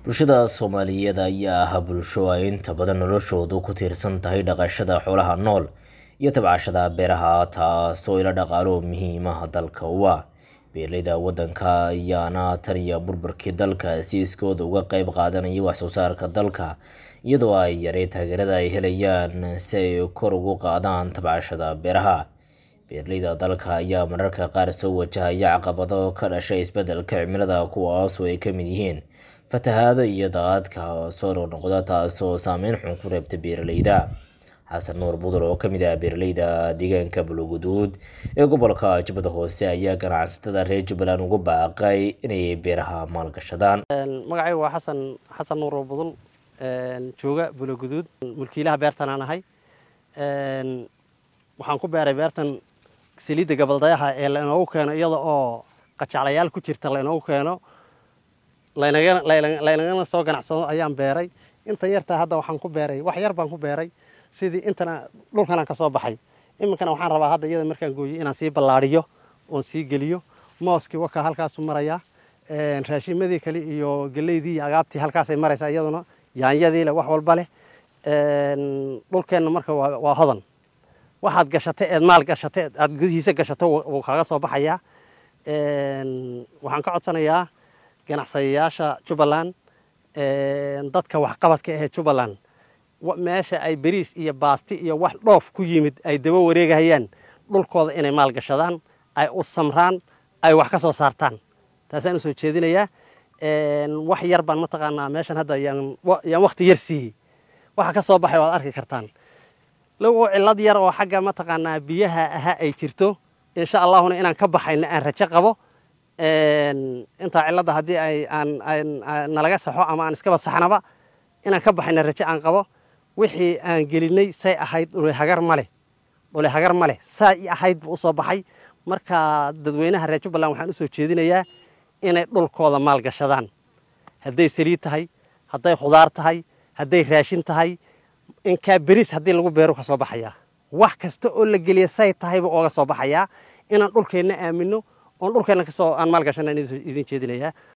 bulshada soomaaliyeed ayaa ah bulsho ay inta badan noloshoodu ku tiirsan tahay dhaqashada xoolaha nool iyo tabcashada beeraha taasoo ila dhaqaalo muhiimaha dalka u ah beeraleyda waddanka ayaana tan iyo burburkii dalka si iskooda uga qeyb qaadanaya waxsoo saarka dalka iyadoo ay yarey taageerada ay helayaan si ay kor ugu qaadaan tabcashada beeraha beeraleyda dalka ayaa mararka qaar soo wajahaya caqabado ka dhashay isbeddelka cimilada kuwaasoo ay ka mid yihiin fatahaado iyo daadadka soo noqnoqda taasoo saameyn xun ku reebta beeraleyda xasan nuur budul oo ka mid ah beeraleyda deegaanka buluguduud ee gobolka jubbada hoose ayaa ganacsatada reer jubbaland ugu baaqay inay beeraha maalgashadaan magacaygu waa xasan xasan nuur budul jooga buluguduud mulkiilaha beertan aan ahay waxaan ku beeray beertan saliidda gabaldayaha ee lainoogu keeno iyada oo qajaclayaal ku jirta lainoogu keeno laynagana soo ganacsado ayaan beeray intan yartaa hadda waxaan ku beeray wax yar baan ku beeray sidii intana dhulkanaan ka soo baxay iminkana waxaan rabaa hadda iyada markaan gooyey inaan sii ballaadhiyo oon sii geliyo mooskii wakaa halkaasu marayaa raashimadii kale iyo geleydii iyo agaabtii halkaasay maraysaa iyaduna yaanyadii leh wax walba leh dhulkeenna marka waa hodan waxaad gashatay eed maal gashatay aad gudihiisa gashato wuu kaaga soo baxayaa waxaan ka codsanayaa ganacsadayaasha jubbaland dadka waxqabadka ahee jubbaland meesha ay beriis iyo baasti iyo wax dhoof ku yimid ay daba wareegahayaan dhulkooda inay maal gashadaan ay u samraan ay wax ka soo saartaan taasaan usoo jeedinayaa wax yar baan mataqaanaa meeshan hadda yaan wakti yar siiyey waxa ka soo baxay waad arki kartaan logo cillad yar oo xagga mataqaanaa biyaha ahaa ay jirto insha allahuna inaan ka baxayna aan rajo qabo intaa cilladda haddii ay aan nalaga saxo ama aan iskaba saxnaba inaan ka baxayna rajo aan qabo wixii aan gelinay say ahayd dhule hagar ma leh dhule hagar ma leh saa i ahayd buu usoo baxay marka dadweynaha reer jubbaland waxaan usoo jeedinayaa inay dhulkooda maalgashadaan hadday saliid tahay hadday khudaar tahay hadday raashin tahay inkaa beriis haddii lagu beeru ka soo baxayaa wax kasta oo la geliya say tahayba ooga soo baxayaa inaan dhulkeenna aamino oon dhulkeenna kasoo aan maalgashana idin jeedinayaa